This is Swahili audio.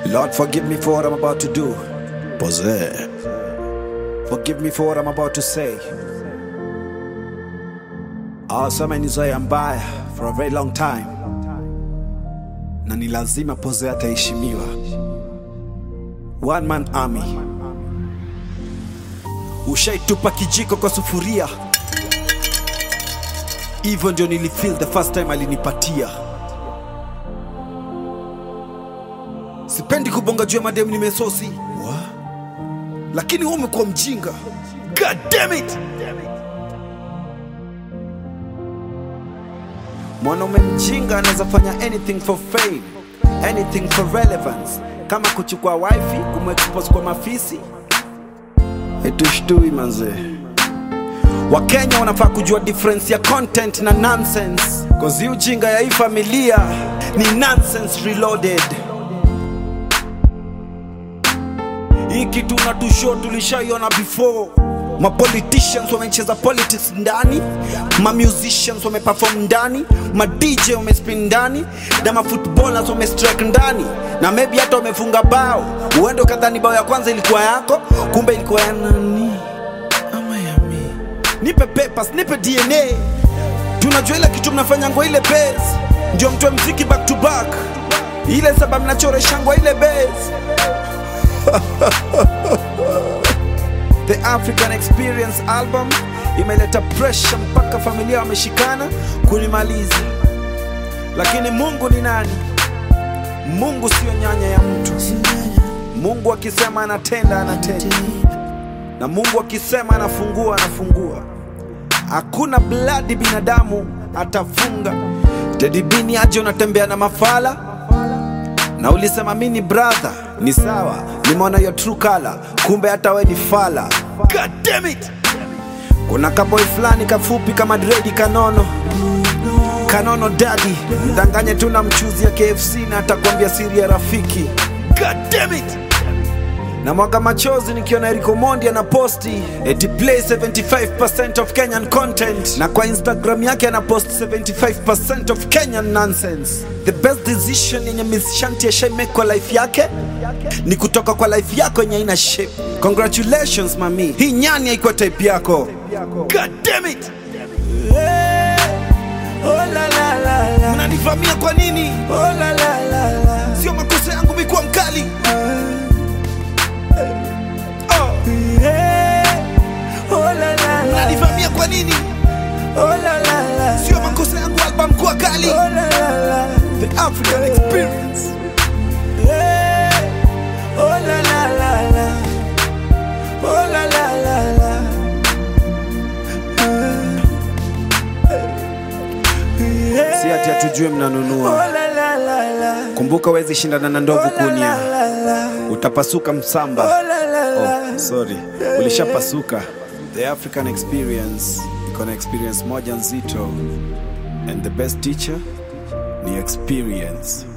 Lord, forgive me for what I'm about to do. Pose. Forgive me for what I'm about to say. Awasema ni zoea mbaya for a very long time, na ni lazima Pose ataheshimiwa. One man army. Ushaitupa kijiko kwa sufuria, hivyo ndio nilifeel the first time alinipatia. Sipendi kubonga juu ya mademu nimesosi, lakini wewe umekuwa mjinga. God damn it! Mwanaume mjinga anaweza fanya anything for fame, anything for relevance, kama kuchukua wifi kumexpose kwa mafisi. Itushtui manzee. Wakenya wanafaa kujua difference ya content na nonsense, cause hii ujinga ya hii familia ni nonsense reloaded. Hii kitu unatushow tulishaiona before. Ma politicians wamecheza politics ndani, ma musicians wameperform ndani, ma DJ wamespin ndani, na ma footballers wamestrike ndani, na maybe hata wamefunga bao. Uende ukadhani bao ya kwanza ilikuwa yako, kumbe ilikuwa ya nani ama ya mimi. Nipe papers, nipe DNA, tunajua ile kitu mnafanya ngwa ile base, ndio mtoe mziki back to back, ile sababu mnachoresha ngwa ile base The African Experience album imeleta pressure mpaka familia wameshikana kunimaliza, lakini Mungu ni nani? Mungu sio nyanya ya mtu. Mungu akisema anatenda, anatenda, na Mungu akisema anafungua, anafungua. Hakuna bladi binadamu atafunga. Teddy B ni aje unatembea na mafala na ulisema mi ni brother, ni sawa, nimeona your true color, kumbe hata we ni fala. God damn it! Kuna kaboy fulani kafupi kama dredi kanono kanono dadi, mdanganye tu na mchuzi ya KFC na atakwambia siri ya rafiki. God damn it! na mwaga machozi nikiona Eric Omondi ana posti eti play 75% of Kenyan content, na kwa Instagram yake ana post 75% of Kenyan nonsense. The best decision yenye Miss Shanti ashai make kwa life yake ni kutoka kwa life yako yenye ina shape. Congratulations mami, hii nyani haikuwa type yako. God damn it! Mnanivamia kwa nini? Sio makosa yangu mikuwa mkali. Mnanivamia kwa nini? Sio makosa yangu album kuwa kali. The African Experience. Si ati hatujue mnanunua. Kumbuka wezi shindana na ndovu kunia, utapasuka msamba. Oh, sorry, ulishapasuka. The African Experience iko na experience moja nzito, and the best teacher ni experience.